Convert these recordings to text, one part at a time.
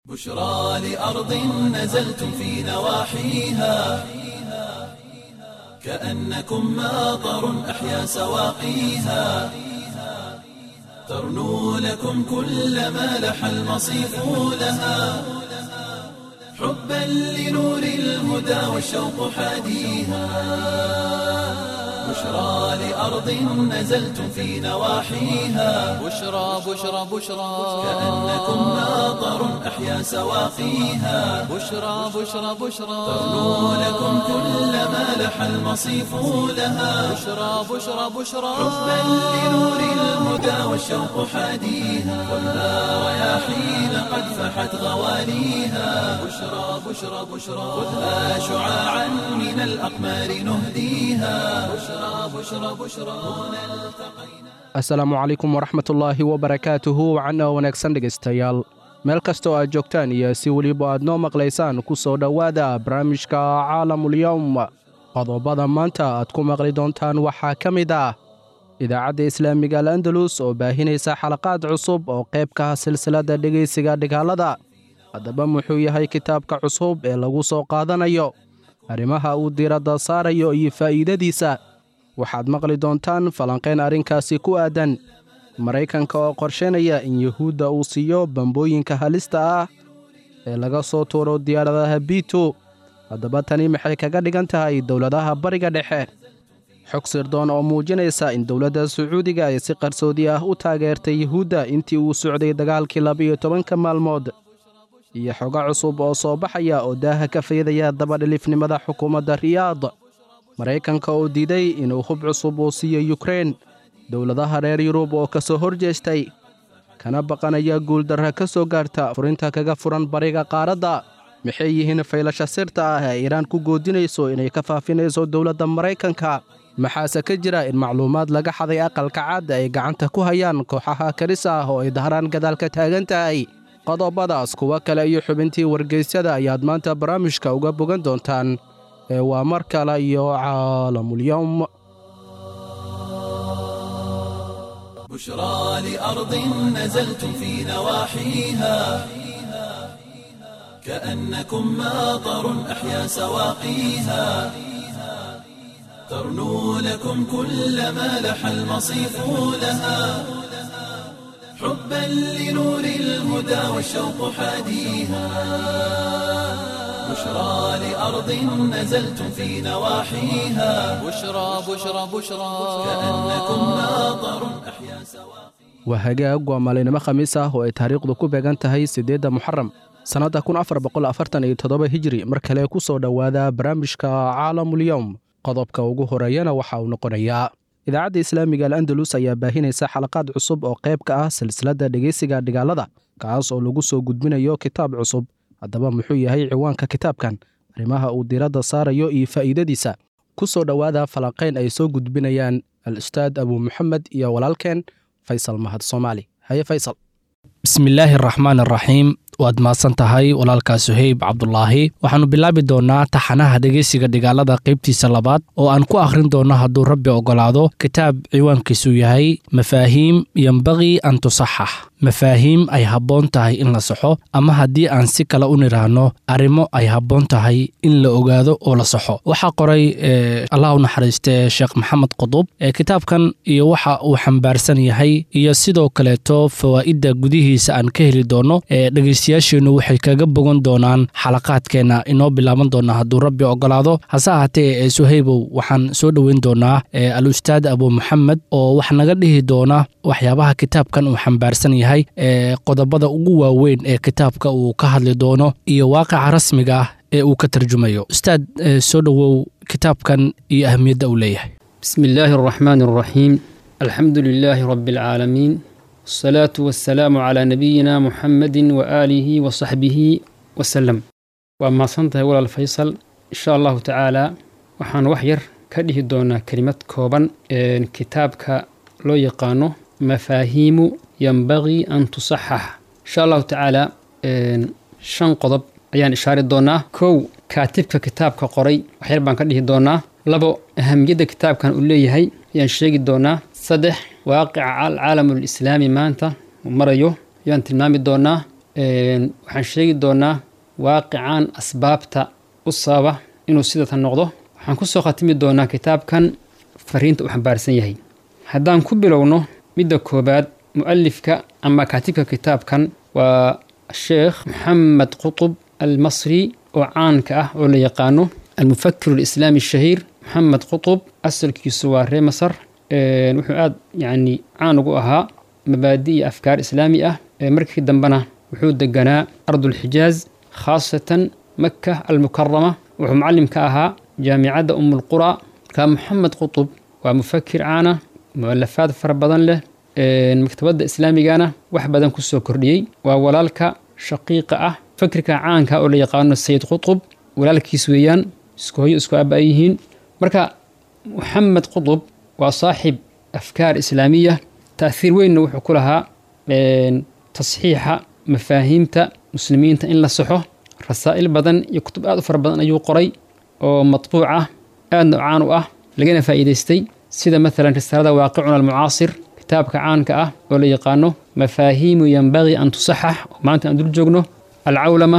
بشرى لأرض نزلتم في نواحيها كأنكم ماطر أحيا سواقيها ترنو لكم كل ما لح المصيف لها حبا لنور الهدى والشوق حاديها بشرى لأرض نزلتم في نواحيها بشرى بشرى بشرى كأنكم ماطر أحيا سواقيها بشرى بشرى بشرى ترنو لكم كل ما لح المصيف لها بشرى بشرى بشرى حبا لنور الهدى والشوق حاديها خذها رياحين قد فحت غواليها بشرى بشرى بشرى خذها شعاعا من الأقمار نهديها بشرى بشرى بشرى هنا التقينا asalaamu calaykum waraxmatullaahi wabarakaatuhu wacana wanaagsan dhegaystayaal meel kastoo aad joogtaan iyo si weliba aad noo maqlaysaan ku soo dhowaada barnaamijka caalamulyowm qodobada maanta aad ku maqli doontaan waxaa ka mid ah idaacadda islaamiga al andalus oo baahinaysa xalaqaad cusub oo qayb ka ah silsiladda dhegaysiga dhigaalada haddaba muxuu yahay kitaabka cusub ee lagu soo qaadanayo arrimaha uu diiradda saarayo iyo faa'iidadiisa waxaad maqli doontaan falanqayn arrinkaasi ku aadan maraykanka oo qorsheynaya in yuhuudda uu siiyo bambooyinka halista ah ee laga soo tuuro diyaaradaha biito haddaba tani maxay kaga dhigan tahay dowladaha bariga dhexe xog sirdoon oo muujinaysa in dowladda sacuudiga ay si qarsoodi ah u taageertay yuhuudda intii uu socday dagaalkii laba-iyo tobanka maalmood iyo xogo cusub oo soo baxaya oo daaha ka faydaya dabadhilifnimada xukuumadda riyaad maraykanka oo diiday inuu hub cusub uu siiyo yukrein dowladaha reer yurub oo ka soo hor jeestay kana baqanaya guuldarra ka soo gaarta furinta kaga furan bariga qaaradda maxay yihiin faylasha sirta ah ee iiraan ku goodinayso inay ka faafinayso dowladda maraykanka maxaase ka jira in macluumaad laga xaday aqalka caad ay gacanta ku hayaan kooxaha karis ah oo ay dahraan gadaal ka taagan tahay qodobadaas kuwo kale iyo xubintii wargeysyada ayaad maanta barnaamijka uga bogan doontaan ee waa mar kale iyo caalamulyowm بشرى لأرض نزلتم في نواحيها كأنكم ماطر أحيا سواقيها ترنو لكم كل ما لح المصيف لها حبا لنور الهدى والشوق حاديها بشرى لأرض نزلتم في نواحيها بشرى بشرى بشرى كأنكم ماطر أحيا سواقيها waa hagaag waa maalinimo khamiis ah oo ay taariikhdu ku beegan tahay siddeedda muxaram sannadda kun afar boqol afartan iyo toddoba hijri mar kale ku soo dhowaada barnaamijka caalamulyowm qodobka ugu horeeyana waxa uu noqonayaa idaacadda islaamiga al andalus ayaa baahinaysa xalaqaad cusub oo qayb ka ah silsiladda dhegaysiga dhigaalada kaas oo lagu soo gudbinayo kitaab cusub haddaba muxuu yahay ciwaanka kitaabkan arrimaha uu diiradda saarayo iyo faa'iidadiisa ku soo dhowaada falanqayn ay soo gudbinayaan al ustaad abu muxamed iyo walaalkeen faysal mahad soomaali haye faysal bismillaahi araxmaan araxiim waad mahadsan tahay walaalkaa suheyb cabdulaahi waxaannu bilaabi doonnaa taxanaha dhegeysiga dhigaalada qaybtiisa labaad oo aan ku akhrin doonno hadduu rabbi oggolaado kitaab ciwaankiisu yahay mafaahiim yembaqii an tusaxax mafaahiim ay habboon tahay in la saxo ama haddii aan si kale u nidhaahno arrimo ay habboon tahay in la ogaado oo la saxo waxaa qoray allah u naxariiste sheekh maxamed qudub ee kitaabkan iyo waxa uu xambaarsan yahay iyo sidoo kaleeto fawaa'idda gudihiisa aan ka heli doonno ee dhegeystayaasheennu waxay kaga bogan doonaan xalaqaadkeenna inoo bilaaban doonaa hadduu rabbi oggolaado hase ahaatee ee suhaybow waxaan soo dhoweyn doonaa al ustaad abu maxamed oo wax naga dhihi doona waxyaabaha kitaabkan uu xambaarsan yahay ee qodobada ugu waaweyn ee kitaabka uu ka hadli doono iyo waaqica rasmiga ah ee uu ka tarjumayo ustaad soo dhowow kitaabkan iyo ahamiyadda uu leeyahay بسم الله الرحمن الرحيم الحمد لله رب العالمين والصلاة والسلام على نبينا محمد وآله وصحبه وسلم وما صنته ولا الفيصل إن شاء الله تعالى وحان وحير كده دونا كلمة كوبا إن كتابك لو يقانو مفاهيم ينبغي أن تصحح إن شاء الله تعالى إن شن قضب ayaan ishaari doonaa kow kaatibka kitaabka qoray waxyar baan ka dhihi doonaa labo ahamiyadda kitaabkan uu leeyahay ayaan sheegi doonaa saddex waaqica alcaalamulislaami maanta uu marayo ayaan tilmaami doonaa waxaan sheegi doonaa waaqican asbaabta u sababa inuu sidatan noqdo waxaan ku soo khatimi doonaa kitaabkan fariinta uu xambaarsan yahay haddaan ku bilowno midda koobaad mu'alifka ama kaatibka kitaabkan waa sheekh moxamed qutub almasri oo caanka ah oo la yaqaano almufakir alislaami ashahiir moxamed qutub asalkiisu waa ree masar wuxuu aada yacni caan ugu ahaa mabaadi iyo afkaar islaami ah markii dambena wuxuu deganaa ardulxijaaz khaasatan maka almukarama wuxuu macallim ka ahaa jaamicadda umulqura markaa moxamed qutub waa mufakir caana mualafaad fara badan leh maktabadda islaamigana wax badan ku soo kordhiyey waa walaalka shaqiiqa ah fakirka caanka oo la yaqaano sayid qutub walaalkiis weeyaan isku hoyo isku aaba ay yihiin marka moxamed qutub waa saaxib afkaar islaamiya ta'hiir weynna wuxuu ku lahaa tasxiixa mafaahiimta muslimiinta in la saxo rasaa'il badan iyo kutub aad u fara badan ayuu qoray oo matbuuc ah aadna caan u ah lagana faa'iidaystay sida maalan risaalada waaqicuna almucaasir kitaabka caanka ah oo la yaqaano mafaahiimu yanbagii an tusaxax oo maanta aan dul joogno alcawlama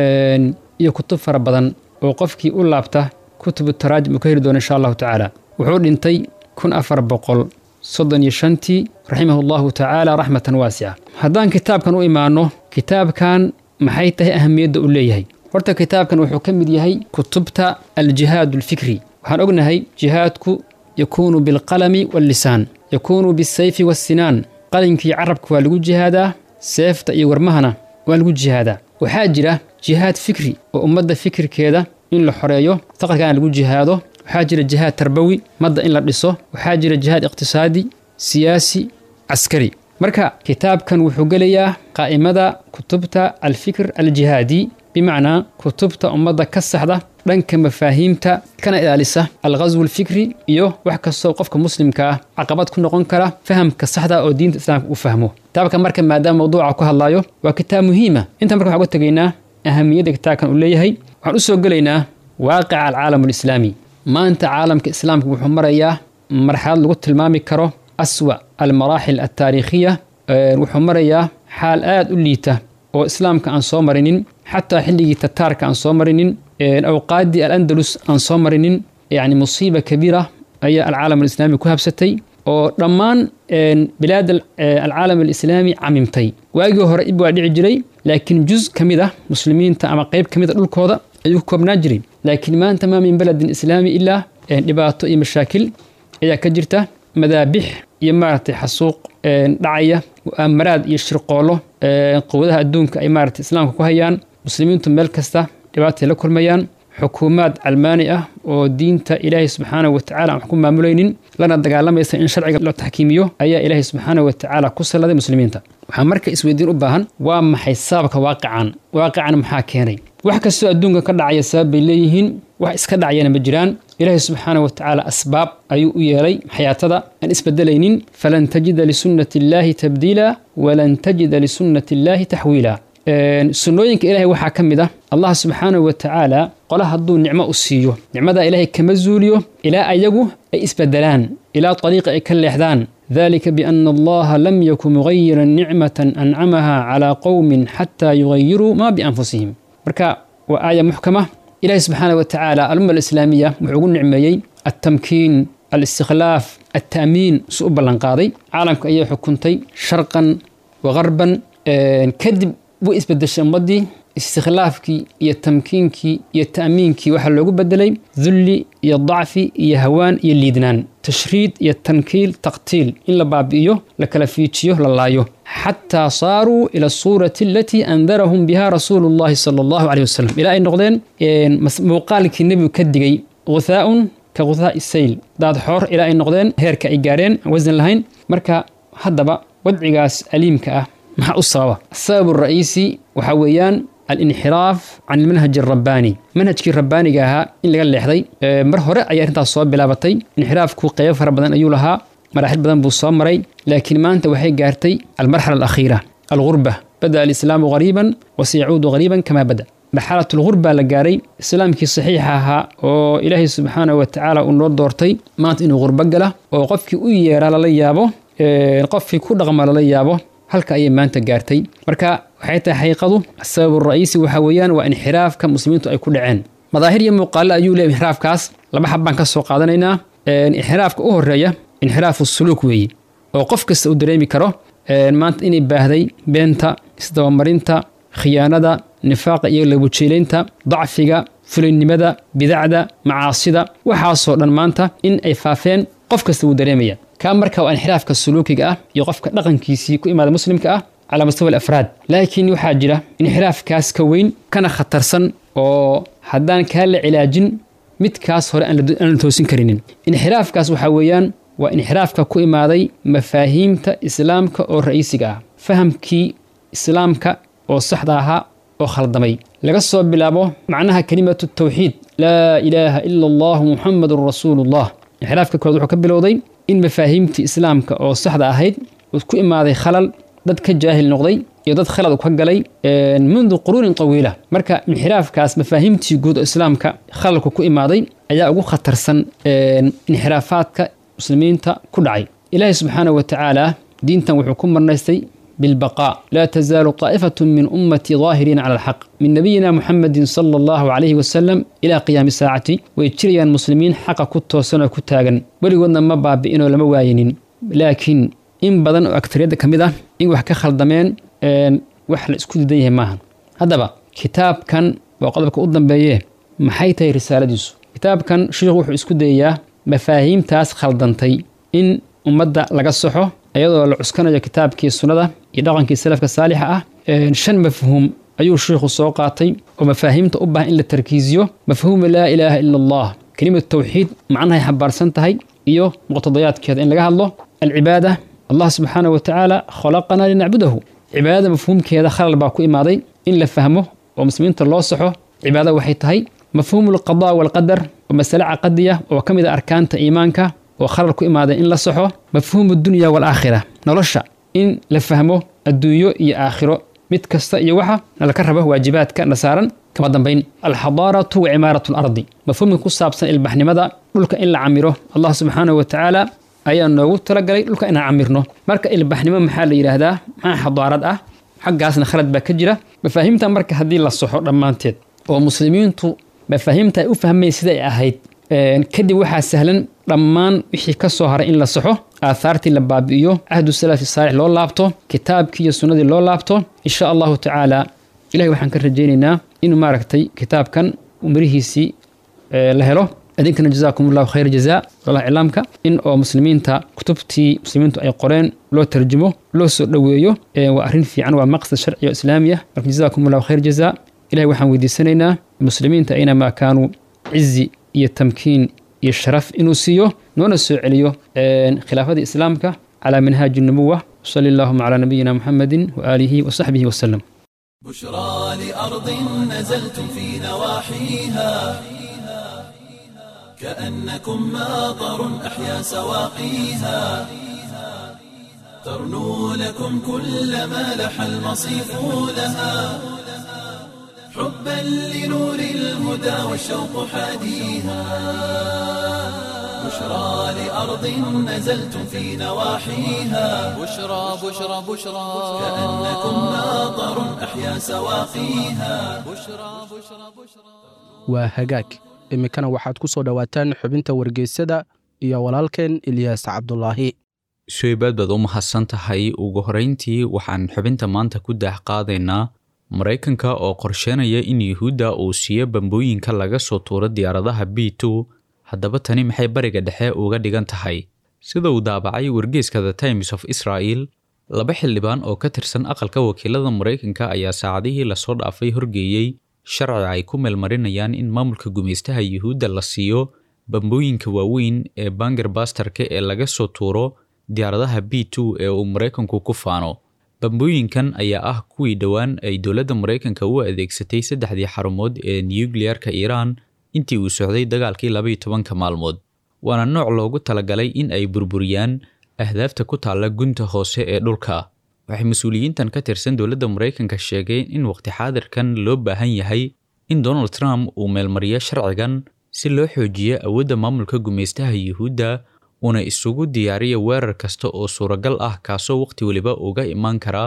iyo kutub fara badan oo qofkii u laabta kutubu taraajim uu ka heli doono insha allahu tacaala wuxuu dhintay kun afar boqol soddon iyo shantii raximahu allahu tacaala raxmatan waasica haddaan kitaabkan u imaano kitaabkan maxay tahay ahamiyadda uu leeyahay horta kitaabkan wuxuu ka mid yahay kutubta aljihaad alfikri waxaan ognahay jihaadku yakuunu bilqalami wallisaan yakuunu bisayfi wassinaan qalinkii carabka waa lagu jihaadaa seefta iyo warmahana waa lagu jihaadaa waxaa jira jihaad fikri oo ummadda fikirkeeda in la xoreeyo faqrigana lagu jihaado waxaa jira jihaad tarbawi madda in la dhiso waxaa jira jihaad iqtisaadi siyaasi caskari marka kitaabkan wuxuu gelayaa qaa'imada kutubta alfikr aljihaadi bimacnaa kutubta ummadda ka saxda dhanka mafaahiimta kana ilaalisa alghaswu alfikri iyo wax kastoo qofka muslimka ah caqabad ku noqon kara fahamka saxda oo diinta islaamka uu fahmo kitaabka marka maadaama mawduuca ku hadlaayo waa kitaab muhiima inta marka waxaan uga tegaynaa ahamiyadda kitaabkan uu leeyahay waxaan u soo gelaynaa waaqica alcaalam alislaami maanta caalamka islaamka wuxuu marayaa marxalad lagu tilmaami karo aswa almaraaxil altaariikhiya wuxuu marayaa xaal aad u liita oo islaamka aan soo marinin xataa xilligii tataarka aan soo marinin awqaaddii alandalus aan soo marinin yacni musiiba kabiira ayaa alcaalam alislaami ku habsatay oo dhammaan bilaad alcaalam alislaami camimtay waagii hore ib waa dhici jiray laakiin juz ka mid ah muslimiinta ama qayb ka mid a dhulkooda ayuu ka koobnaa jiray laakiin maanta maa min beledin islaami ilaa dhibaato iyo mashaakil ayaa ka jirta madaabix iyo maaragtay xasuuq dhacaya mu'aamaraad iyo shirqoollo quwadaha adduunka ay maaragtay islaamka ku hayaan muslimiintu meel kasta dhibaatay la kulmayaan xukuumaad calmaani ah oo diinta ilaahay subxaanahu watacaala aan wax ku maamulaynin lana dagaalamaysa in sharciga loo taxkiimiyo ayaa ilaahay subxaanahu watacaala ku salladay muslimiinta waxaa marka isweydiin u baahan waa maxay sababka waaqican waaqican maxaa keenay wax kastoo adduunka ka dhacaya sabab bay leeyihiin wax iska dhacayana ma jiraan ilaahay subxaanahu watacaala asbaab ayuu u yeelay xayaatada aan isbedelaynin falan tajida lisunnati illaahi tabdiila walan tajida lisunnati illaahi taxwiila sunnooyinka ilaahay waxaa ka mid ah allah subxaanahu watacaala qola hadduu nicmo u siiyo nicmadaa ilaahay kama zuuliyo ilaa ayagu ay isbedelaan ilaa ariiqa ay ka leexdaan dalika biana allaha lam yaku mugayiran nicmatan ancamaha calaa qowmin xataa yugayiruu maa bianfusihim marka waa aaya muxkama ilahi subxaana watacaala alumma alislaamiya wuxuu ugu nicmeeyey altamkiin alistikhlaaf altaamiin su u ballanqaaday caalamka ayaa xukuntay sharqan wa garban kadib way isbedeshay ummaddii istikhlaafkii iyo tamkiinkii iyo ta'miinkii waxaa loogu bedelay dulli iyo dacfi iyo hawaan iyo liidnaan tashriid iyo tankiil taqtiil in la baabi'iyo la kala fiijiyo la laayo xataa saaruu ila asuurati alatii andarahum biha rasuulu llahi sala allahu caleyh wasalam ilaa ay noqdeen muuqaalkii nebigu ka digay guthaaun ka guthaa'i sayl daad xoor ilaa ay noqdeen heerka ay gaareen aan wasan lahayn marka haddaba wadcigaas aliimka ah maxaa u sababa asababu ra'iisi waxaa weeyaan alinxiraaf can ilmanhaj alrabbaani manhajkii rabbaaniga ahaa in laga leexday mar hore ayay arrintaas soo bilaabatay inxiraafku qeybo fara badan ayuu lahaa maraaxil badan buu soo maray laakiin maanta waxay gaartay almarxala alakhiira algurba bada alislaamu qariiban wa sayacuudu qariiban kamaa bada marxalat algurba la gaaray islaamkii saxiixa ahaa oo ilaahay subxaanahu watacaala uu noo doortay maanta inuu qurbo gala oo qofkii u yeeraa lala yaabo qofkii ku dhaqma lala yaabo halka ayay maanta gaartay marka waxay tahay xaqiiqadu asabab ra'iisi waxa weeyaan waa inxiraafka muslimiintu ay ku dhaceen madaahir iyo muuqaalo ayuu leeyahay inxiraafkaas laba xab baan ka soo qaadanaynaa inxiraafka u horeeya inxiraafu suluuk weeye oo qof kasta uu dareemi karo maanta inay baahday beenta isdabamarinta khiyaanada nifaaqa iyo labujeelaynta dacfiga fulaynimada bidacda macaasida waxaasoo dhan maanta in ay faafeen qof kasta wuu dareemaya kaa marka waa inxiraafka suluukiga ah iyo qofka dhaqankiisii ku imaada muslimka ah calaa mustawa alafraad laakiin waxaa jira inxiraafkaas ka weyn kana khatarsan oo haddaan kaa la cilaajin midkaas hore aan la toosin karinin inxiraafkaas waxaa weeyaan waa inxiraafka ku imaaday mafaahiimta islaamka oo ra'iisiga ah fahamkii islaamka oo saxda ahaa oo khaldamay laga soo bilaabo macnaha kelimatu tawxiid laa ilaaha ila allahu muxamadun rasuulullah inxiraafka koowaad wuxuu ka bilowday in mafaahiimtii islaamka oo saxda ahayd uu ku imaaday khalal dad ka jaahil noqday iyo dad khalad ka galay mundu quruunin tawiila marka inxiraafkaas mafaahiimtii guud oo islaamka khalalku ku imaaday ayaa ugu khatarsan inxiraafaadka muslimiinta ku dhacay ilaahi subxaanahu wa tacaala diintan wuxuu ku marnaystay بالبقاء لا تزال طائفة من أمتي ظاهرين على الحق من نبينا محمد صلى الله عليه وسلم إلى قيام الساعة ويجري المسلمين حق كتو سنة كتاغن ولقلنا ما باب إنه لما واينين لكن إن بدن أكثر يدك كمدة إن وحكا خلدمين وحل اسكود ديه ماهن هذا بقى كتاب كان وقضبك قدام بيه محيطي رسالة ديسو كتاب كان شيخ وحو اسكود ديه مفاهيم تاس خلدنتي إن ummadda laga soxo iyadoo la cuskanayo kitaabkii sunnada iyo dhaqankii salafka saalixa ah shan mafhuum ayuu sheikhu soo qaatay oo mafaahiimta u baahan in la tarkiisiyo mafhuuma laa ilaaha ila allah kelimatu tawxiid macnahay xambaarsan tahay iyo muqtadayaadkeeda in laga hadlo alcibaada allah subxaanahu watacaala khalaqanaa linacbudahu cibaadada mafhuumkeeda khalal baa ku imaaday in la fahmo oo muslimiinta loo saxo cibaada waxay tahay mafhuumu alqadaa walqadar oo masale caqadiya oo ka mid a arkaanta iimaanka oo khalal ku imaada in la saxo mafhuumu dunya waalaakhira nolosha in la fahmo adduunyo iyo aakhiro mid kasta iyo waxa nalaka rabo waajibaadka na saaran kama dambayn alxadaaratu wa cimaaratu alardi mafhuumka ku saabsan ilbaxnimada dhulka in la camiro allah subxaanahu wa tacaala ayaa noogu talagalay dhulka inaan camirno marka ilbaxnimo maxaa la yidhaahdaa maxaa xadaarad ah xaggaasna khalad baa ka jira mafaahiimta marka haddii la saxo dhammaanteed oo muslimiintu mafaahiimta ay u fahmeen sida ay ahayd kadib waxaa sahlan dhammaan wixii ka soo haray in la saxo aahaartii la baabi'iyo cahdu salafi saalix loo laabto kitaabkii iyo sunnadii loo laabto insha allahu tacaala ilahay waxaan ka rajaynaynaa inuu maaragtay kitaabkan mirihiisii la helo idinkana jazaakum allahu khayr jazaa walalah iclaamka in oo muslimiinta kutubtii muslimiintu ay qoreen loo tarjumo loo soo dhoweeyo waa arrin fiican waa maqsad sharci oo islaami ah marka jazaakum allahu khayr jazaa ilahay waxaan weydiisanaynaa muslimiinta aynamaa kaanuu cizi iyo tamkiin iyo sharaf inuu siiyo noona soo celiyo khilaafadii islaamka calaa minhaaji nubuwa sali allahuma calaa nabiyina muxamedin waaalihi wasaxbihi wasalam بشرى لأرض نزلتم في نواحيها كأنكم ماطر أحيا سواقيها ترنو لكم كل ما لح المصيف لها حبا لنور الهدى والشوق حاديها بشرى لأرض نزلتم في نواحيها بشرى بشرى بشرى كأنكم ماطر أحيا سواقيها بشرى بشرى بشرى waa hagaag iminkana waxaad ku soo dhowaataan xubinta wargeysada iyo walaalkeen ilyaas cabdulaahi sheybaad baad u mahadsan tahay ugu horrayntii waxaan xubinta maanta ku daah qaadaynaa maraykanka oo qorsheynaya in yuhuudda uu siiyo bambooyinka laga soo tuuro diyaaradaha b two haddaba tani maxay bariga dhexe uga dhigan tahay sida uu daabacay wargeeska the times of israel laba xildhibaan oo ka tirsan aqalka wakiilada maraykanka ayaa saacadihii lasoo dhaafay horgeeyey sharci ay ku meelmarinayaan in maamulka gumaystaha yuhuudda la siiyo bambooyinka waaweyn ee bangerbastarka ee laga soo tuuro diyaaradaha b two ee uu maraykanku ku faano bambooyinkan ayaa ah kuwii dhowaan ay dowladda maraykanka u adeegsatay saddexdii xarumood ee nuyukliyarka iiraan intii uu socday dagaalkii labaiyo tobanka maalmood waana nooc loogu talagalay in ay burburiyaan ahdaafta ku taalla gunta hoose ee dhulka waxay mas-uuliyiintan ka tirsan dowladda maraykanka sheegeen in waqti xaadirkan loo baahan yahay in donald trump uu meelmariyo sharcigan si loo xoojiyo awoodda maamulka gumaystaha yuhuudda uuna isugu diyaariyo weerar kasta oo suuragal ah kaasoo waqti weliba uga imaan kara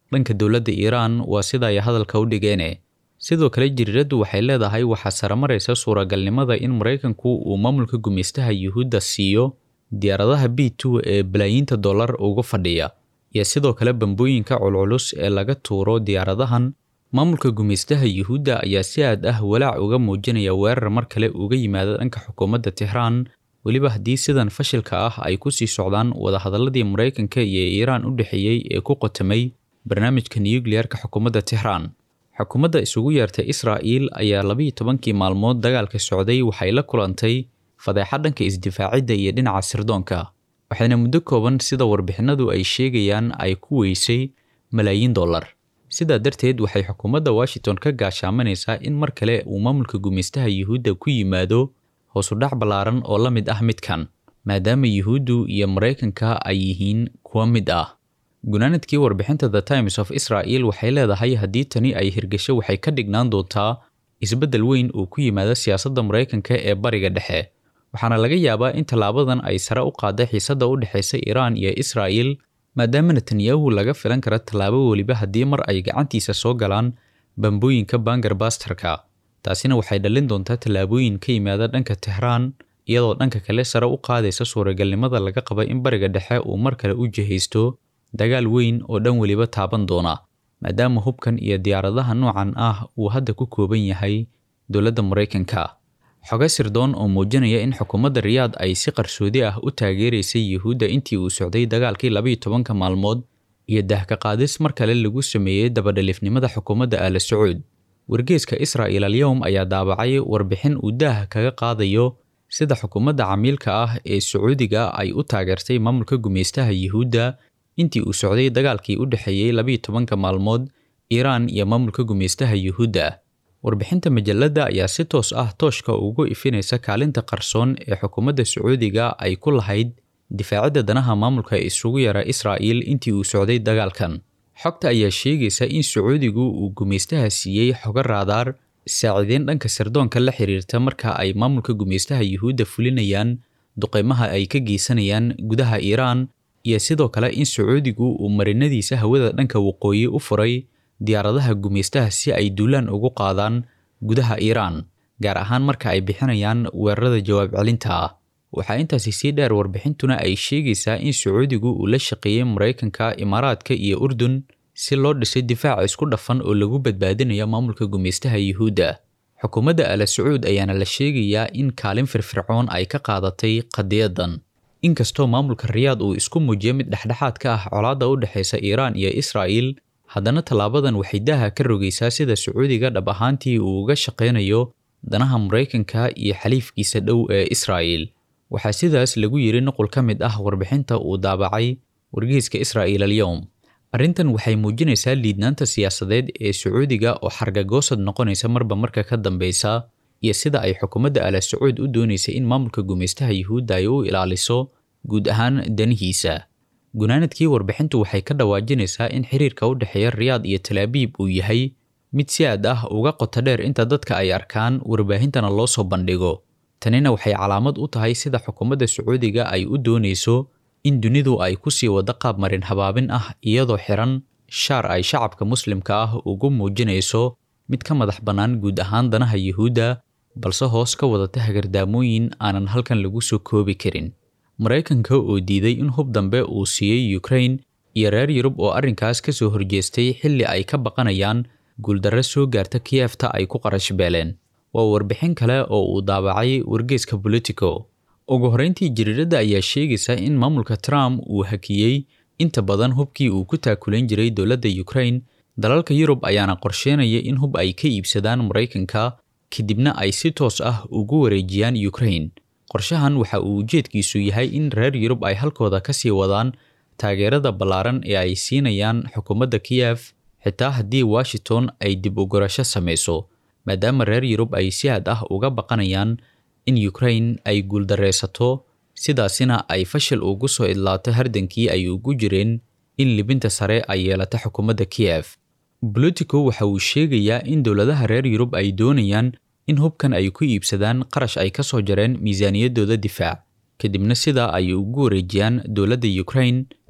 dhanka dowladda iiraan waa sida ay hadalka u dhigeene sidoo kale jiriiraddu waxay leedahay waxaa saramaraysa suuragalnimada in maraykanku uu maamulka gumaystaha yuhuudda siiyo diyaaradaha b two ee balaayiinta dollar uga fadhiya iyo sidoo kale bambooyinka culculus ee laga tuuro diyaaradahan maamulka gumaystaha yuhuudda ayaa si aad ah walaac uga muujinaya weerar mar kale uga yimaada dhanka xukuumadda tixraan weliba haddii sidan fashilka ah ay ku sii socdaan wadahadaladii maraykanka iyo iiraan u dhexeeyey ee ku qotamay barnaamijka nuyukliyarka xukuumadda tixraan xukuumadda isugu yeertay israa'iil ayaa labiiyo tobankii maalmood dagaalka socday waxay la kulantay fadeexad dhanka isdifaacidda iyo dhinaca sirdoonka waxayna muddo kooban sida warbixinadu ay sheegayaan ay ku weysay malaayiin dollar sidaa darteed waxay xukuumadda washington ka gaashaamanaysaa in mar kale uu maamulka gumaystaha yuhuudda ku yimaado hoosudhac ballaaran oo la mid ah midkan maadaama yuhuuddu iyo maraykanka ay yihiin kuwa mid ah gunaanadkii warbixinta the times of israel waxay leedahay haddii tani ay hirgasho waxay ka dhignaan doontaa isbeddel weyn uu ku yimaado siyaasadda maraykanka ee bariga dhexe waxaana laga yaabaa in tallaabadan ay sare u qaadday xiisadda u dhexaysa iiraan iyo israa'il maadaama netanyahu laga filan karo tallaabo weliba haddii mar ay gacantiisa soo galaan bambooyinka bangar bastarka taasina waxay dhalin doontaa tallaabooyin ka yimaada dhanka tixraan iyadoo dhanka kale sare u qaadaysa suuragalnimada laga qaba in bariga dhexe uu mar kale u jihaysto dagaal weyn oo dhan weliba taaban doona maadaama hubkan iyo diyaaradaha noocan ah uu hadda ku kooban yahay dowladda maraykanka xoge sirdoon oo muujinaya in xukuumadda riyaad ay si qarsoodi ah u taageeraysay yuhuudda intii uu socday dagaalkii labiiyo tobanka maalmood iyo dahka qaadis mar kale lagu sameeyey dabadhalifnimada xukuumadda aala sacuud wargeeska israa'il alyowm ayaa daabacay warbixin uu daah kaga qaadayo sida xukuumadda camiilka ah ee sacuudiga ay u taageertay maamulka gumaystaha yuhuudda intii uu socday dagaalkii u dhexeeyey labiiyo tobanka maalmood iiraan iyo maamulka gumaystaha yuhuudda warbixinta majalladda ayaa si toos ah tooshka ugu ifinaysa kaalinta qarsoon ee xukuumadda sacuudiga ay ku lahayd difaacidda danaha maamulka isugu yara israa'iil intii uu socday dagaalkan xogta ayaa sheegaysa in sacuudigu uu gumaystaha siiyey xogo raadaar saacideyn dhanka sirdoonka la xiriirta marka ay maamulka gumaystaha yuhuudda fulinayaan duqeymaha ay ka geysanayaan gudaha iiraan iyo sidoo kale in sacuudigu uu marinadiisa hawada dhanka waqooyi u furay diyaaradaha gumaystaha si ay duulaan ugu qaadaan gudaha iiraan gaar ahaan marka ay bixinayaan weerarada jawaab celinta ah waxaa intaasi sii dheer warbixintuna ay sheegaysaa in sacuudigu uu la shaqeeyey maraykanka imaaraadka iyo urdun si loo dhisay difaac isku dhafan oo lagu badbaadinayo maamulka gumaystaha yuhuudda xukuumadda ala sacuud ayaana la sheegayaa in kaalin firfircoon ay ka qaadatay qadiyadan inkastoo maamulka riyaad uu isku muujiyo mid dhexdhexaad ka ah colaadda u dhexaysa iiraan iyo israa'iil haddana tallaabadan waxay daaha ka rogaysaa sida sacuudiga dhab ahaantii uu uga shaqaynayo danaha maraykanka iyo xaliifkiisa dhow ee israa'iil waxaa sidaas lagu yidhi nuqul ka mid ah warbixinta uu daabacay wargeyska israa'iil alyowm arrintan waxay muujinaysaa liidnaanta siyaasadeed ee sacuudiga oo xargagoosad noqonaysa marba marka ka dambeysa iyo sida ay xukuumadda ala sacuud u doonaysay in maamulka gumaystaha yuhuudda ay u ilaaliso guud ahaan danihiisa gunaanadkii warbixintu waxay ka dhawaajinaysaa in xiriirka u dhexeeya riyaad iyo talaabiib uu yahay mid si aad ah uga qoto dheer inta dadka ay arkaan warbaahintana loo soo bandhigo tanina waxay calaamad u tahay sida xukuumadda sacuudiga ay u doonayso in dunidu ay ku sii waddo qaab marin habaabin ah iyadoo xiran shaar ay shacabka muslimka ah ugu muujinayso mid ka madax bannaan guud ahaan danaha yuhuudda balse hoos ka wadata hagardaamooyin aanan halkan lagu soo koobi karin maraykanka oo diiday in hub dambe uu siiyey ukrain iyo reer yurub oo arrinkaas ka soo horjeestay xilli ay ka baqanayaan guuldarro soo gaarta kiyefta ay ku qarash beeleen waa warbixin kale oo uu daabacay wargeeska bolitico ugu horreyntii jiriiradda ayaa sheegaysa in maamulka trump uu hakiyey inta badan hubkii uu ku taakulayn jiray dowladda ukrain dalalka yurub ayaana qorsheynaya in hub ay ka iibsadaan maraykanka kadibna ay si toos ah ugu wareejiyaan ukrain qorshahan waxa uu ujeedkiisu yahay in reer yurub ay halkooda ka sii wadaan taageerada ballaaran ee ay siinayaan xukuumadda kiyef xitaa haddii washington ay dib u gurasho samayso maadaama reer yurub ay si aad ah uga baqanayaan in ukrain ay guuldareysato sidaasina ay fashil ugu soo idlaato hardankii ay ugu jireen in libinta sare ay yeelato xukuumadda kiyef bolitico waxa uu sheegayaa in dowladaha reer yurub ay doonayaan in hubkan ay ku iibsadaan qarash ay ka soo jareen miisaaniyaddooda difaac kadibna sidaa ay ugu wareejiyaan dowladda ukrain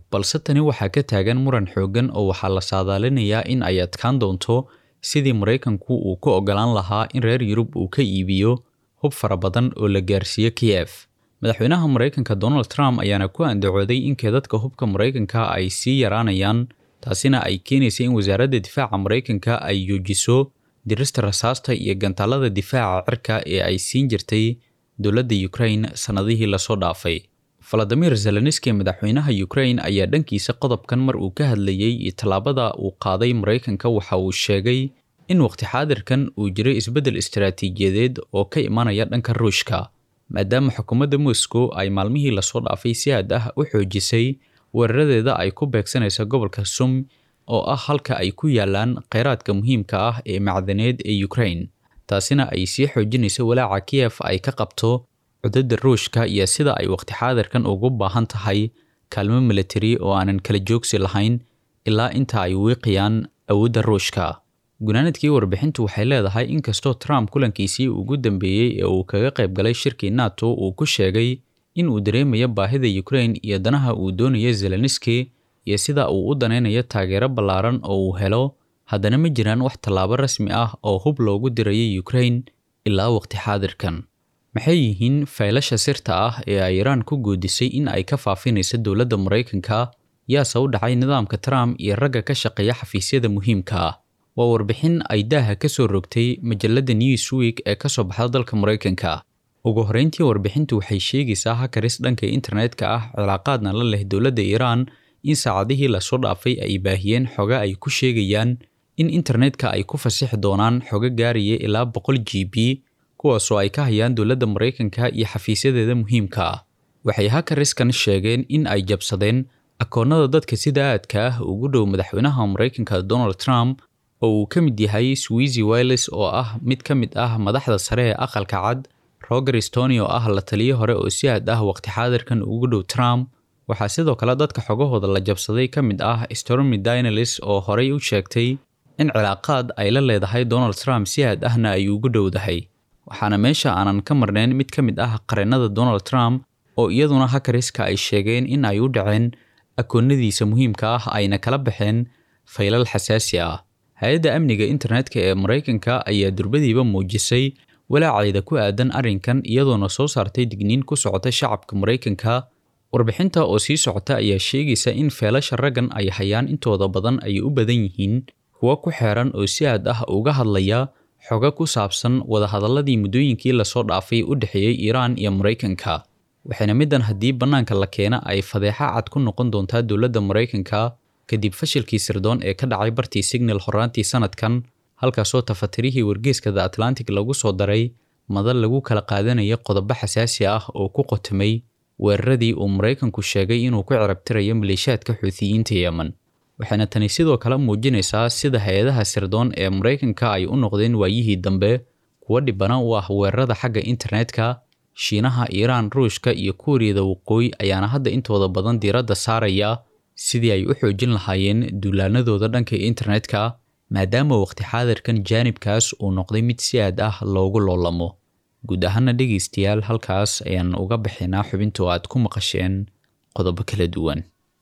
balse tani waxaa ka taagan muran xooggan oo waxaa la saadaalinayaa in ay adkaan doonto sidii maraykanku uu ku ogolaan lahaa in reer yurub uu ka iibiyo hub fara badan oo la gaarsiiyo kiyef madaxweynaha maraykanka donald trump ayaana ku andacooday in keedadka hubka maraykanka ay sii yaraanayaan taasina ay keenaysa in wasaaradda difaaca maraykanka ay joojiso dirista rasaasta iyo gantaalada difaaca cirka ee ay siin jirtay dowladda ukraine sannadihii lasoo dhaafay valadimir zelenski madaxweynaha ukraine ayaa dhankiisa qodobkan mar uu ka hadlayey iyo tallaabada uu qaaday maraykanka waxa uu sheegay in waqti xaadirkan uu jiro isbeddel istaraatiijiyadeed oo ka imanaya dhanka ruushka maadaama xukuumadda moscow ay maalmihii lasoo dhaafay si aad ah u xoojisay weeraradeeda ay ku beegsanaysa gobolka sum oo ah halka ay ku yaalaan kheyraadka muhiimka ah ee macdaneed ee ukraine taasina ay sii xoojinayso walaaca kiyef ay ka qabto cudadda ruushka iyo sida ay waqti xaadirkan ugu baahan tahay kaalmo militari oo aanan kala joogsi lahayn ilaa inta ay wiiqayaan awoodda ruushka gunaanadkii warbixintu waxay leedahay inkastoo trump kulankiisii ugu dambeeyey ee uu kaga qayb galay shirkii nato uu ku sheegay in uu dareemayo baahida ukraine iyo danaha uu doonayo zelenski iyo sida uu u danaynayo taageero ballaaran oo uu helo haddana ma jiraan wax tallaabo rasmi ah oo hub loogu dirayo ukraine ilaa waqti xaadirkan maxay yihiin faylasha sirta ah ee ay iraan ku guudisay in ay ka faafinayso dowladda maraykanka yaase u dhacay nidaamka trump iyo ragga ka shaqeeya xafiisyada muhiimka ah waa warbixin ay daaha ka soo rogtay majalladda newsweek ee ka soo baxda dalka maraykanka ugu horreyntii warbixintu waxay sheegaysaa hakaris dhanka internetka ah cilaaqaadna la leh dowladda iiraan in saacadihii lasoo dhaafay ay baahiyeen xoga ay ku sheegayaan in internetka ay ku fasixi doonaan xogo gaaraya ilaa boqol g b kuwaasoo ay ka hayaan dowladda maraykanka iyo xafiisyadeeda muhiimka ah waxay hakariskan sheegeen in ay jabsadeen akoonnada dadka sida aadka ah ugu dhow madaxweynaha maraykanka donald trump oo uu ka mid yahay swizy wiles oo ah mid ka mid ah madaxda sare ee aqalka cad roger stony oo ah la taliye hore oo si aad ah waqti xaadirkan ugu dhow trump waxaa sidoo kale dadka xogahooda la jabsaday ka mid ah stormy dinalis oo horey u sheegtay in cilaaqaad ay la leedahay donald trump si aad ahna ay ugu dhowdahay waxaana meesha aanan ka marnayn mid ka mid ah qareennada donald trump oo iyaduna hakariska ay sheegeen in ay u dhaceen akoonnadiisa muhiimka ah ayna kala baxeen faylal xasaasi ah hay-adda amniga internetka ee maraykanka ayaa durbadiiba muujisay walaaceeda ku aadan arrinkan iyadoona soo saartay digniin ku socota shacabka maraykanka warbixinta oo sii socota ayaa sheegaysa in feelasha raggan ay hayaan intooda badan ay u badan yihiin kuwo ku xeeran oo si aad ah uga hadlaya xogo ku saabsan wadahadalladii muddooyinkii lasoo dhaafay u dhexeeyey iiraan iyo maraykanka waxayna middan haddii bannaanka la keena ay fadeexa cad ku noqon doontaa dowladda maraykanka kadib fashilkii sirdoon ee ka dhacay bartii signal horaantii sanadkan halkaasoo tafatirihii wargeeska the atlantic lagu soo daray madal lagu kala qaadanaya qodobo xasaasi ah oo ku qotamay weeraradii uu maraykanku sheegay inuu ku cirabtirayo maleeshiyaadka xuutiyiinta yemen waxayna tani sidoo kale muujinaysaa sida hay-adaha sirdoon ee maraykanka ay u noqdeen waayihii dambe kuwo dhibana u ah weerarada xagga internetka shiinaha iiraan ruushka iyo kuuriyada waqooyi ayaana hadda intooda badan diiradda saaraya sidii ay u xoojin lahaayeen duulaanadooda dhanka internetka maadaama waqti xaadirkan jaanibkaas uu noqday mid si aad ah loogu loolamo guud ahaana dhegaystayaal halkaas ayaan uga bixinaa xubinta oo aad ku maqasheen qodobo kala duwan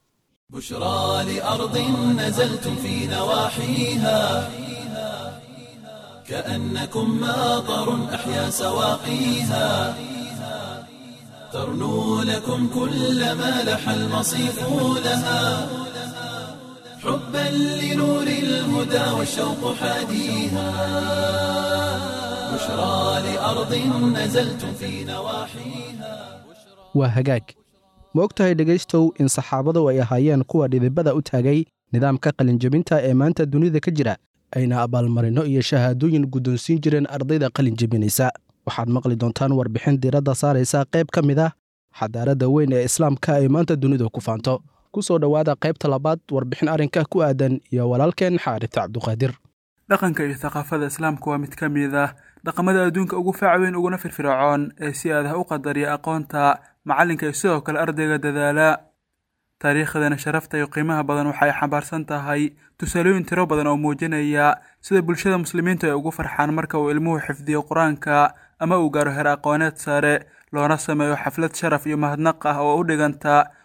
بشرى لأرض نزلتم في نواحيها كأنكم ماطر أحيا سواقيها ترنو لكم كل ما لح المصيف لها حبا لنور الهدى والشوق حاديها بشرى لأرض نزلتم في نواحيها waa hagaag ma og tahay dhegaystow in saxaabadu ay ahaayeen kuwa dhidibada u taagay nidaamka qalinjebinta ee maanta dunida ka jira ayna abaalmarinno iyo shahaadooyin guddoonsiin jireen ardayda qalinjebinaysa waxaad maqli doontaan warbixin diiradda saaraysa qayb ka mid ah xadaaradda weyn ee islaamka ay maanta dunidu ku faanto ku soo dhowaada qaybta labaad warbixin arrinka ku aadan iyo walaalkeen xaarita cabduqaadir dhaqanka iyo thaqaafada islaamka waa mid ka mid ah dhaqamada adduunka ugu faac weyn uguna firfircoon ee si aadaha u qadariya aqoonta macallinka iyo sidoo kale ardayga dadaala taariikhdana sharafta iyo qiimaha badan waxay xambaarsan tahay tusaalooyin tiro badan oo muujinaya sida bulshada muslimiintu ay ugu farxaan marka uu ilmuhu xifdiyo qur-aanka ama uu gaaro heer aqooneed sare loona sameeyo xaflad sharaf iyo mahadnaq ah oo u dhiganta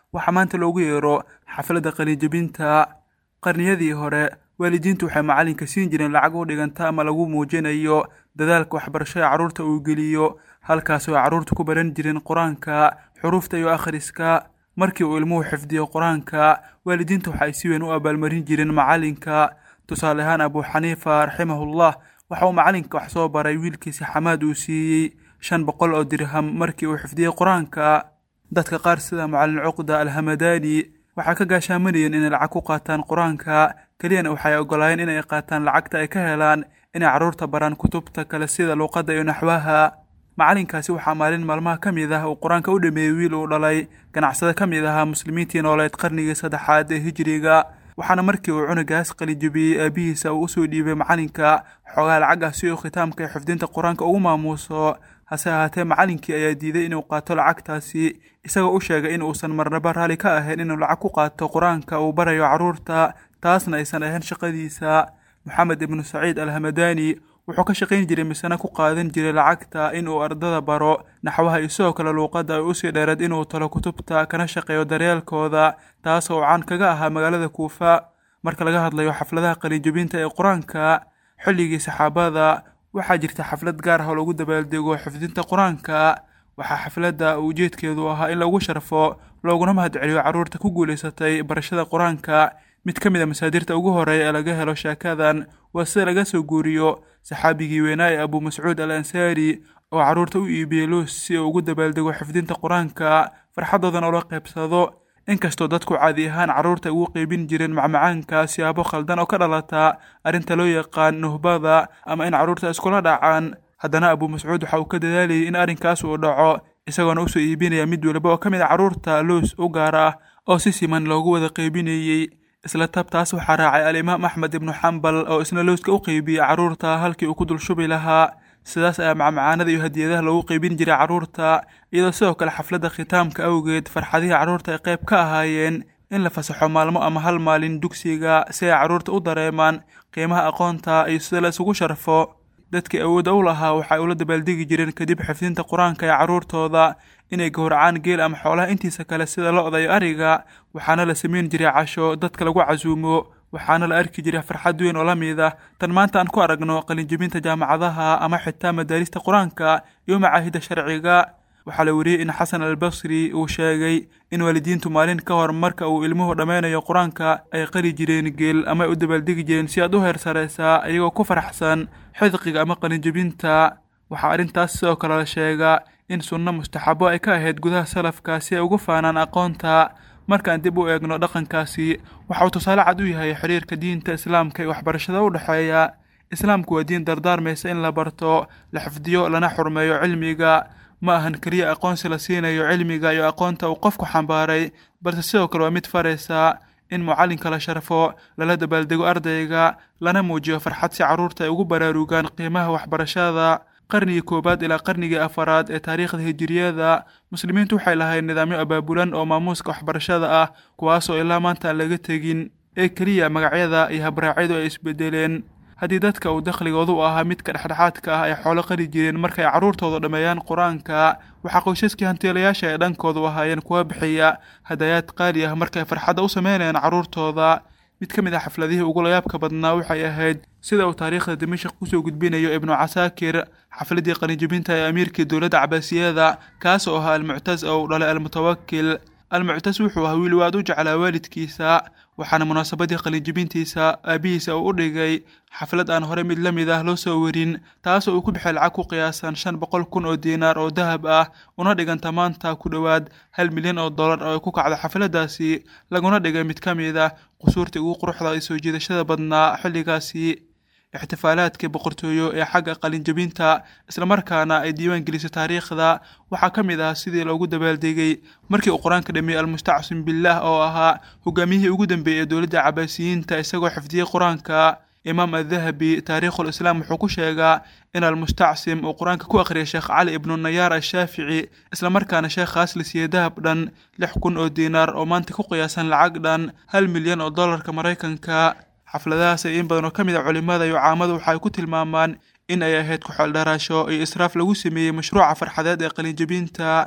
waxaa maanta loogu yeero xafladda qalinjebinta qarniyadii hore waalidiintu waxay macalinka siin jireen lacag u dhiganta ama lagu muujinayo dadaalka waxbarasho ee carruurta uu geliyo halkaasoo ay carruurta ku baran jireen qur-aanka xuruufta iyo akhriska markii uu ilmuhu xifdiyo qur-aanka waalidiinta waxa ay si weyn u abaalmarin jireen macalinka tusaale ahaan abuu xaniifa raximahullah waxa uu macalinka wax soo baray wiilkiisa xamaad uu siiyey shan boqol oo dirham markii uu xifdiyey qur-aanka dadka qaar sida macalin cuqda alhamadaani waxay ka gaashaamanayeen inay lacag ku qaataan qur-aanka keliyana waxay ogolaayeen inay qaataan lacagta ay ka helaan inay carruurta baraan kutubta kale sida luuqadda iyo naxwaha macalinkaasi waxaa maalin maalmaha ka mid ah uu qur-aanka u dhameeyey wiil uu dhalay ganacsado ka mid ahaa muslimiintii nooleed qarnigii saddexaad ee hijiriga waxaana markii uu cunugaas qalijabiyey aabihiisa uu usoo dhiibay macalinka xoogaa lacag ah si uu khitaamka iyo xifdinta qur-aanka ugu maamuuso hase ahaatee macalinkii ayaa diiday inuu qaato lacagtaasi isagoo u sheegay in uusan marnaba raalli ka ahayn inuu lacag ku qaato qur-aanka uu barayo carruurta taasna aysan ahayn shaqadiisa moxamed ibnu saciid alhamadaani wuxuu ka shaqayn jiray misena ku qaadan jiray lacagta in uu ardada baro naxwaha iyo sidoo kale luuqadda ay usii dheereed inuu talo kutubta kana shaqeeyo daryeelkooda taas oo caan kaga ahaa magaalada kuufa marka laga hadlayo xafladaha qalinjebinta ee qur-aanka xilligii saxaabada waxaa jirta xaflad gaar ah oo lagu dabaaldego xifdinta qur-aanka waxaa xafladda ujeedkeedu ahaa in lagu sharfo looguna mahadceliyo carruurta ku guulaysatay barashada qur-aanka mid ka mid a masaadirta ugu horeeya ee laga helo sheekadan waa sida laga soo guuriyo saxaabigii weynaa ee abuu mascuud al ansaari oo carruurta u iibiyey loos si uu ugu dabaaldego xifdinta qur-aanka farxaddoodan oo la qaybsado inkastoo dadku caadi ahaan carruurta ugu qeybin jireen macmacaanka siyaabo khaldan oo ka dhalata arrinta loo yaqaan nuhbada ama in carruurta iskula dhacaan haddana abuu mascuud waxa uu ka dadaalayay in arrinkaas uu dhaco isagoona usoo iibinaya mid waliba oo ka mid a carruurta loos u gaar ah oo si siman loogu wada qeybinayey isla tabtaas waxaa raacay alimaam axmed ibnu xambal oo isna looska u qeybiyey carruurta halkii uu ku dul shubi lahaa sidaas ayaa macmacaanada iyo hadiyadaha loogu qeybin jiray carruurta iyadoo sidoo kale xafladda khitaamka awgeed farxadihii carruurta ay qayb ka ahaayeen in la fasaxo maalmo ama hal maalin dugsiga si ay carruurta u dareemaan qiimaha aqoonta iyo sida la isugu sharfo dadkii awoodda u lahaa waxay ula dabaaldegi jireen kadib xifdinta qur-aanka ee carruurtooda inay gowracaan geel ama xoolaha intiisa kale sida lo-da iyo ariga waxaana la samayn jiray casho dadka lagu casuumo waxaana la arki jiray farxad weyn oo la mid ah tan maanta aan ku aragno qalinjebinta jaamacadaha ama xitaa madaarista qur-aanka iyo macaahidda sharciga waxaa la wariyey in xasan albasri uu sheegay in waalidiintu maalin ka hor marka uu ilmuhu dhammaynayo qur-aanka ay qali jireen geel ama ay u dabaaldegi jireen si aad u heer saraysaa iyagoo ku faraxsan xidqiga ama qalinjebinta waxaa arrintaas sidoo kale la sheegaa in sunno mustaxabo ay ka ahayd gudaha salafka si ay ugu faanaan aqoonta markaan dib u eegno dhaqankaasi waxa uu tusaale cad u yahay xiriirka diinta islaamka iyo waxbarashada u dhexeeya islaamku waa diin dardaarmaysa in la barto la xifdiyo lana xurmeeyo cilmiga ma ahan keliya aqoonsi la siinayo cilmiga iyo aqoonta uu qofku xambaaray balse sidoo kale waa mid faraysa in mucallinka la sharfo lala dabaaldego ardayga lana muujiyo farxad si carruurta ay ugu baraarugaan qiimaha waxbarashada qarnigii koowaad ilaa qarnigii afaraad ee taariikhda hijiriyada muslimiintu waxay lahayd nidaamyo abaabulan oo maamuuska waxbarashada ah kuwaasoo ilaa maanta aan laga tegin ee keliya magacyada iyo habraacyadu ay isbedeleen haddii dadka uu dakhligoodu u ahaa midka dhexdhexaadka ah ay xoolo qali jireen markay carruurtooda dhammeeyaan qur-aanka waxaa qoysaskii hantiilayaasha ay dhankoodu ahaayeen kuwa bixiya hadayaad qaali ah markay farxadda u sameynayaan carruurtooda mid ka mid ah xafladihii ugu layaabka badnaa waxay ahayd sida uu taariikhda dimashaq kusoo gudbinayo ibnu casaakir xafladii qalinjebinta ee amiirkii dowladda cabaasiyada kaas oo ahaa almuctas oo uu dhalay almutawakil almuctas wuxuu ahaa wiil waad u jeclaa waalidkiisa waxaana munaasabadii qalinjebintiisa aabihiisa uu u dhigay xaflad aan hore mid la mid ah loo soo warin taasoo uu ku bixay lacag ku qiyaasan shan boqol kun oo diinaar oo dahab ah una dhiganta maanta ku dhowaad hal milyan oo dollar oo ay ku kacdo xafladdaasi laguna dhigay mid ka mid ah qusuurtii ugu quruxda iyo soo jiidashada badnaa xilligaasi ixtifaalaadkii boqortooyo ee xagga qalinjebinta islamarkaana ay diiwaan gelisay taariikhda waxaa ka mid ah sidii loogu dabaaldegay markii uu qur-aanka dhameeyey almustacsim billaah oo ahaa hogaamiyihii ugu dambeeyey ee dowladda cabaasiyiinta isagoo xifdiyey qur-aanka imaam adahabi taariikhul islaam wuxuu ku sheegaa in almustacsim uu qur-aanka ku akhriyay sheekh cali ibnu nayaar ashaafici islamarkaana sheekhaas la siiyey dahab dhan lix kun oo diinaar oo maanta ku qiyaasan lacag dhan hal milyan oo dollarka maraykanka xafladahaas ay in badan oo ka mid a culimmada iyo caamadu waxa ay ku tilmaamaan in ay ahayd ku-xeeldharaasho iyo israaf lagu sameeyey mashruuca farxadeed ee qalinjebinta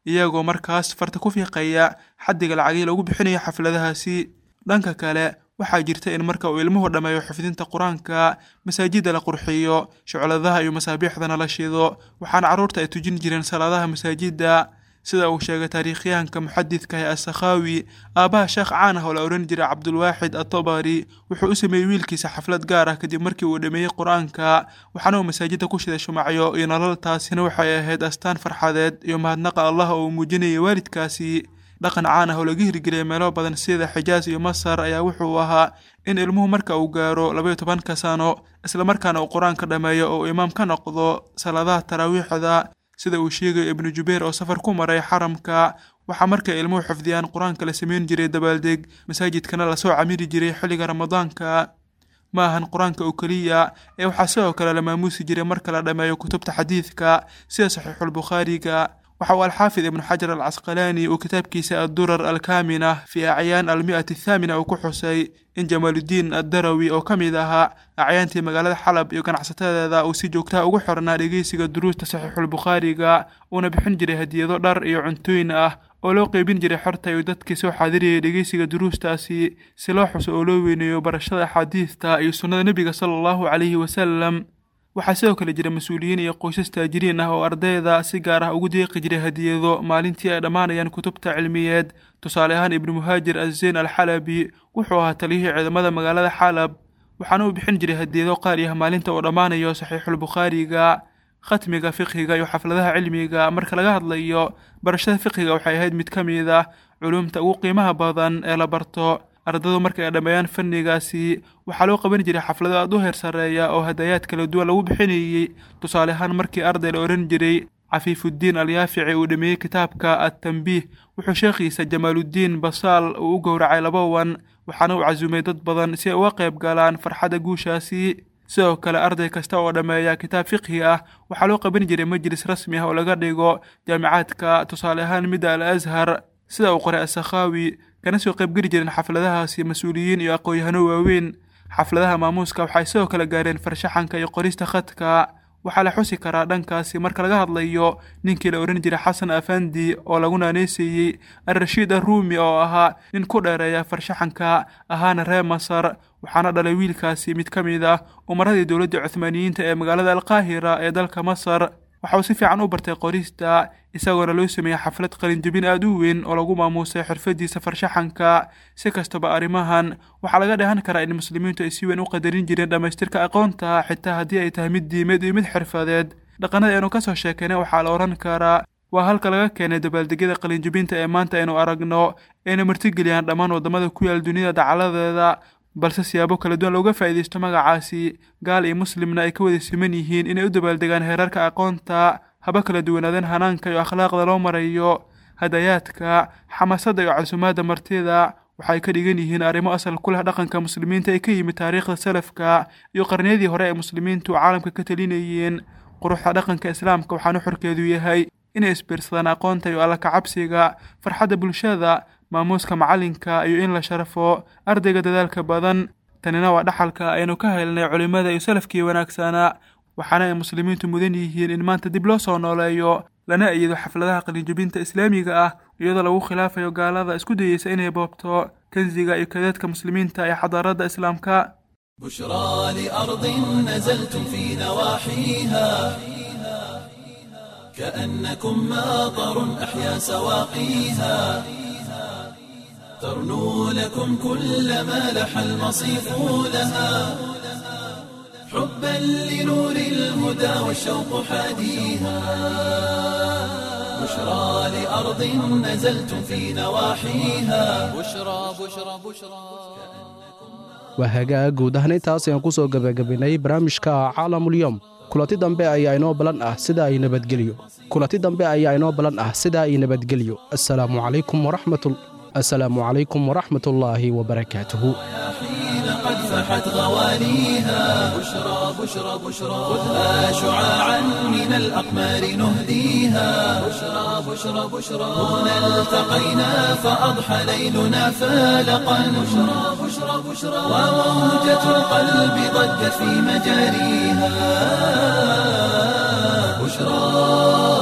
iyagoo markaas farta ku fiiqaya xaddiga lacagii lagu bixinayo xafladahaasi dhanka kale waxaa jirta in marka uu ilmuhu dhammeeyo xifdinta qur-aanka masaajidda la qurxiyo shucladaha iyo masaabiixdana la shido waxaana carruurta ay tujin jireen salaadaha masaajidda sida uu sheegay taariikhyahanka muxadidka ee assakhaawi aabbaha sheekh caan ah oo la odhan jiray cabdulwaaxid atobari wuxuu u sameeyey wiilkiisa xaflad gaar ah kadib markii uu dhameeyey qur-aanka waxaana uu masaajidda ku shiday shumacyo iyo nolol taasina waxay ahayd astaan farxadeed iyo mahadnaqa allah oo uu muujinayay waalidkaasi dhaqan caan ah oo laga hirgeliyay meelo badan sida xijaas iyo masar ayaa wuxuu ahaa in ilmuhu marka uu gaaro labaiyo tobanka sano islamarkaana uu qur-aanka dhammeeyo oo uu imaam ka noqdo salaadaha taraawiixda sida uu sheegayo ibnu jubeer oo safar ku maray xaramka waxaa markay ilmuhu xifdiyaan qur-aanka la sameyn jiray dabaaldeg masaajidkana lasoo camiri jiray xilliga ramadaanka ma ahan qur-aanka oo keliya ee waxaa sidoo kale la maamuusi jiray marka la dhammeeyo kutubta xadiidka sida saxiixulbukhaariga waxa uu alxaafid ibnu xajar alcasqalaani uu kitaabkiisa addurar alkaamina fii acyaan almi'ati athaamina uu ku xusay in jamaaludiin addarawi oo ka mid ahaa acyaantii magaalada xalab iyo ganacsatadeeda uu si joogtaha ugu xirnaa dhegeysiga duruusta saxiixulbukhaariga uuna bixin jiray hadiyado dhar iyo cuntooyin ah oo loo qeybin jiray xorta iyo dadkii soo xaadiriyay dhegeysiga duruustaasi si loo xuso oo loo weyneeyo barashada axaadiista iyo sunnada nebiga sala allahu calayhi wasalam waxaa sidoo kale jira mas-uuliyiin iyo qoysas taajiriin ah oo ardayda si gaar ah ugu deeqi jiray hadiyado maalintii ay dhammaanayaan kutubta cilmiyeed tusaale ahaan ibnu muhaajir azeyn alxalabi wuxuu ahaa taliyihii ciidamada magaalada xalab waxaana uu bixin jiray hadiyado qaali ah maalinta uu dhammaanayo saxiixulbukhaariga khatmiga fiqhiga iyo xafladaha cilmiga marka laga hadlayo barashada fiqhiga waxay ahayd mid ka mid ah culumta ugu qiimaha badan ee la barto ardadu markay dhammeeyaan fannigaasi waxaa loo qaban jiray xaflado aad u heer sarreeya oo hadayaad kala duwan lagu bixinayey tusaale ahaan markii arday la odhan jiray cafiifuddiin alyaafici uu dhameeyey kitaabka attambiih wuxuu sheekhiisa jamaaluddiin basaal uu u gowracay laba wan waxaana uu casuumay dad badan si ay uga qayb galaan farxadda guushaasi sidoo kale arday kasta oo dhammeeya kitaab fiqhi ah waxaa loo qaban jiray majlis rasmi ah oo laga dhigo jaamicaadka tusaale ahaan midda al ashar sida uu qoray asakhaawi kana soo qaybgeli jireen xafladahaasi mas-uuliyiin iyo aqoon-yahano waaweyn xafladaha maamuuska waxay sidoo kale gaareen farshaxanka iyo qorista khadka waxaa la xusi karaa dhankaasi marka laga hadlayo ninkii la odhan jiray xasan afandi oo lagu naaneyseeyey al-rashiid arruumi oo ahaa nin ku dheereeya farshaxanka ahaana reer masar waxaana dhalay wiilkaasi mid ka mid ah umaradii dowladda cuhmaaniyiinta ee magaalada alqaahira ee dalka masar waxa uu si fiican u bartay qorista isagoona loo sameeyey xaflad qalinjabin aad u weyn oo lagu maamuusay xirfadiisa farshaxanka si kastaba arrimahan waxaa laga dheehan karaa in muslimiintu ay si weyn u qadarin jireen dhammaystirka aqoonta xitaa haddii ay tahay mid diimeed iyo mid xirfadeed dhaqanada aynu ka soo sheekaynay waxaa la odhan karaa waa halka laga keenay dabaaldegyada qalinjabinta ee maanta aynu aragno ayna martigeliyaan dhammaan waddamada ku yaal dunida dacaladeeda balse siyaabo kala duwan looga faa'iidaysto magacaasi gaal iyo muslimna ay ka wada siman yihiin inay u dabaaldegaan heerarka aqoonta haba kala duwanaadeen hanaanka iyo akhlaaqda loo marayo hadayaadka xamaasadda iyo casumaadda martida waxay ka dhigan yihiin arrimo asal ku leh dhaqanka muslimiinta ee ka yimid taariikhda salafka iyo qarniyadii hore ee muslimiintu caalamka ka talinayeen quruxda dhaqanka islaamka waxaanu xorkeedu yahay inay isbiirsadaan aqoonta iyo alla kacabsiga farxadda bulshada maamuuska macalinka iyo in la sharafo ardayga dadaalka badan tanina waa dhaxalka aynu ka helnay culimmada iyo salafkii wanaagsanaa waxaana ay muslimiintu mudan yihiin in maanta dib loo soo nooleeyo lana ayido xafladaha qalinjabinta islaamiga ah iyadoo lagu khilaafayo gaalada isku dayeysa inay boobto kansiga iyo kadeedka muslimiinta ee xadaaradda islaamka بشرى لأرض نزلتم في نواحيها كأنكم ماطر أحيا سواقيها ترنو لكم كل ما لح المصيف لها حبا لنور الهدى والشوق حاديها بشرى لأرض نزلتم في نواحيها بشرى بشرى بشرى waa hagaag guud ahaan intaas ayaan ku soo gebagabaynay barnaamijka caalamulyom kulanti dambe ayaa inoo balan ah sida ay nabadgelyo kulanti dambe ayaa inoo balan ah sida ay nabadgelyo assalaamu calaykum waraxmatul assalaamu calaykum waraxmatullaahi wabarakaatuhu حين قد فحت غواليها بشرى بشرى بشرى خذها شعاعا من الأقمار نهديها بشرى بشرى بشرى هنا التقينا فأضحى ليلنا فالقا بشرى بشرى بشرى وموجة القلب ضجت في مجاريها بشرى